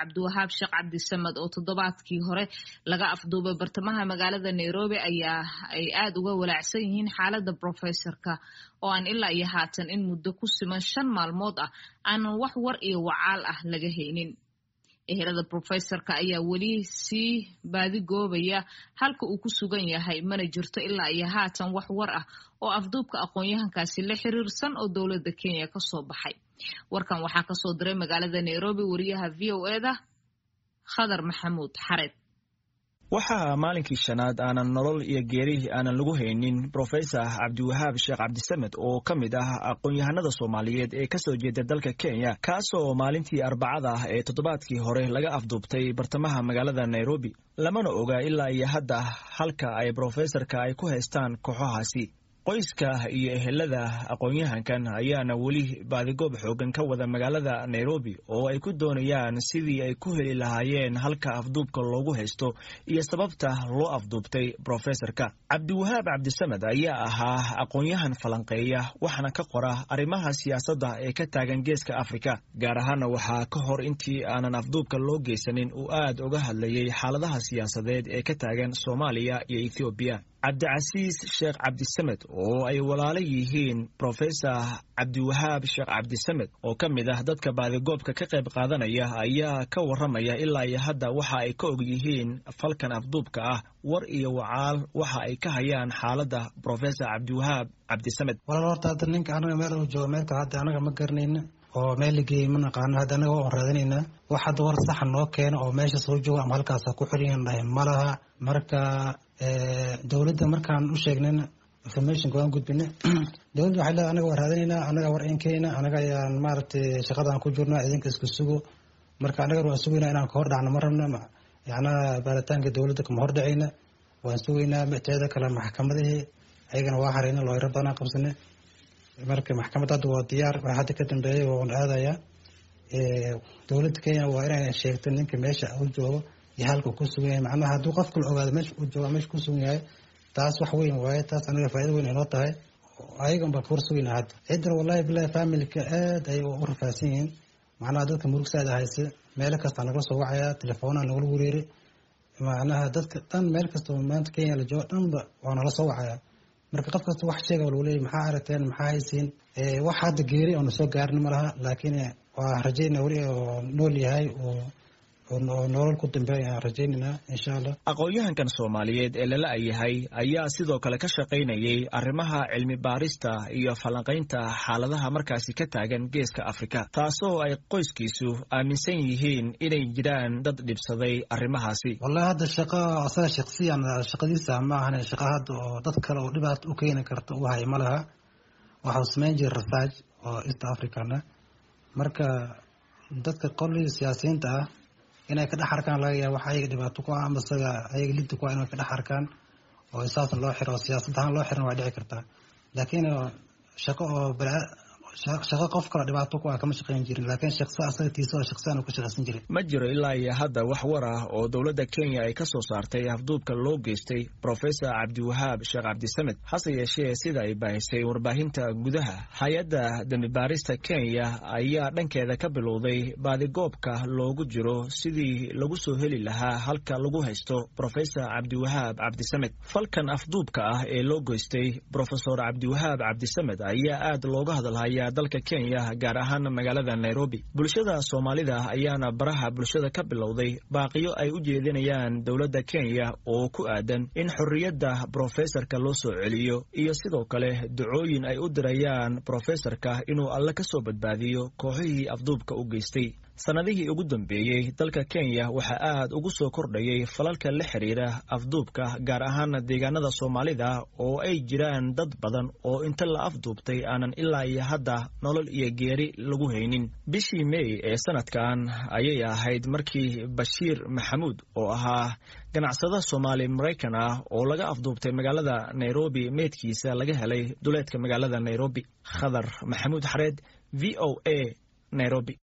cabdiwahaab sheekh cabdisamed oo toddobaadkii hore laga afduubay bartamaha magaalada nairobi ayaa ay aada uga walaacsan yihiin xaaladda brofesorka oo aan ilaa iyo haatan in muddo ku siman shan maalmood ah aanan wax war iyo wacaal ah laga haynin ehelada brofesorka ayaa weli sii baadigoobaya halka uu ku sugan yahay mana jirto ilaa iyo haatan wax war ah oo afduubka aqoon-yahankaasi la xiriirsan oo dowladda kenya kasoo baxay warkan waxaa kasoo diray magaalada nairobi wariyaha v o eda khadar maxamuud xareed waxaa maalinkii shanaad aanan nolol iyo geeri aanan lagu haynin brofesor cabdiwahaab sheekh cabdisamed oo ka mid ah aqoon-yahanada soomaaliyeed ee kasoo jeeda dalka kenya kaasoo maalintii arbacada ah ee toddobaadkii hore laga afduubtay bartamaha magaalada nairobi lamana oga ilaa iyo hadda halka ay brofesorka ay ku haystaan kooxahaasi qoyska iyo ehelada aqoon-yahankan ayaana weli baadigoob xoogan ka wada magaalada nairobi oo ay ku doonayaan sidii ay ku heli lahaayeen halka afduubka loogu haysto iyo sababta loo afduubtay brofesorka cabdiwahaab cabdisamed ayaa ahaa aqoon-yahan falanqeeya waxaana ka qora arrimaha siyaasadda ee ka taagan geeska afrika gaar ahaana waxaa ka hor intii aanan afduubka loo geysanin uu aad uga hadlayay xaaladaha siyaasadeed ee ka taagan soomaaliya iyo ethoobiya cabdicasiis sheekh cabdisamed oo ay walaalo yihiin brofesor cabdiwahaab sheekh cabdisamed oo ka mid ah dadka baadigoobka ka qayb qaadanaya ayaa ka waramaya ilaa iyo hadda waxa ay ka og yihiin falkan afduubka ah war iyo wacaal waxa ay ka hayaan xaaladda brofesor cabdiwahaab cabdisamed walaal horta hadda ninka anaga meel uu joogo meelka hadda anaga ma garanayna oo meel lageeyey ma naqaano hadda anaga waan raadinaynaa wax hadda war saxa noo keena oo meesha soo jooga ama halkaasa ku xiran dhahay malaha marka dowladda markaan u sheegnayna informationka waan gudbina dowladda waxay leedahay anaga waan raadinaynaa anaga war inkeyna anaga ayaan maaragtay shaqadaan ku jirnaa idinka isku sugo marka anaga waan sugaynaa inaan kahor dhacno ma rabna yacnaa baaritaanka dowladda kama hor dhacayna waan sugaynaa teeda kale maxkamadihii ayagana waa harayna looyro badanaan qabsana marka maxkamad hadda waa diyaar waa hadda ka dambeeyay waan aadayaa dowladda kenya waa inay sheegto ninka meesha u joogo iyo halka ku sugan yahay macnaha hadduu qof kala ogaado meesha uu jooga meesha ku sugan yahay taas wax weyn waaye taas anaga faa'ido weyn inoo tahay ayagan baa kawar sugayna hadda ciidan wallahi bilahi familka aad ayay u rafaadsan yihiin macnaha dadka murugsaada hayse meelo kasta nagala soo wacaya telefoona nagala wereeri macnaha dadka dhan meel kasta maanta kenya la joogo dhanba waa nala soo wacaya marka qof kasta wax sheega lagu leeyay maxaa aragteen maxaa haysiin wax hadda geeri oona soo gaarin ma laha laakiin waa rajayna weli oo nool yahay oo nolol ku dambeeya aan rajaynayna insha allah aqoon-yahankan soomaaliyeed ee lala yahay ayaa sidoo kale ka shaqaynayay arrimaha cilmi baarista iyo falanqaynta xaaladaha markaasi ka taagan geeska afrika taasoo ay qoyskiisu aaminsan yihiin inay jiraan dad dhibsaday arrimahaasi wallahi hadda shaqo asaga shaksiyan shaqadiisa ma ahan shaqo hadda oo dad kale oo dhibaato u keeni karta u hay ma laha waxau samayn jira research oo east africana marka dadka qolii siyaasiyiinta ah inay ka dhex arkaan laga yaaba wax ayaga dhibaato ku ah ama isaga ayaga lidda ku ah inay ka dhex arkaan oo saasna loo xiro siyaasad ahaan loo xiran waa dhici kartaa laakiin shaqo oo shaqo qof kale dhibaato ku ah kama shaqayn jirin laakiin shaqsi asaga tiisa oo shaqsiyan ka shaqaysan jirin ma jiro ilaa iyo hadda wax war ah oo dowladda kenya ay ka soo saartay afduubka loo geystay brofesor cabdiwahaab sheekh cabdisamed hase yeeshee sida ay baahisay warbaahinta gudaha hay-adda dembibaarista kenya ayaa dhankeeda ka bilowday baadigoobka loogu jiro sidii lagu soo heli lahaa halka lagu haysto brofesor cabdiwahaab cabdisamed falkan afduubka ah ee loo geystay brofesor cabdiwahaab cabdisamed ayaa aad looga hadalhaya dalka kenya gaar ahaan magaalada nairobi bulshada soomaalida ayaana baraha bulshada ka bilowday baaqiyo ay u jeedinayaan dowladda kenya oo ku aadan in xorriyadda brofesorka loo soo celiyo iyo sidoo kale ducooyin ay u dirayaan brofesorka inuu alle ka soo badbaadiyo kooxihii afduubka u geystay sannadihii ugu dambeeyey dalka kenya waxaa aad ugu soo kordhayay falalka la xiriira afduubka gaar ahaan deegaanada soomaalida oo ay jiraan dad badan oo inta la afduubtay aanan ilaa iyo hadda nolol iyo geeri lagu haynin bishii mey ee sanadkan ayay ahayd markii bashiir maxamuud oo ahaa ganacsada soomaali maraykan ah oo laga afduubtay magaalada nairobi meydkiisa laga helay duleedka magaalada nairobi khadar maxamuud xareed v o a nairobi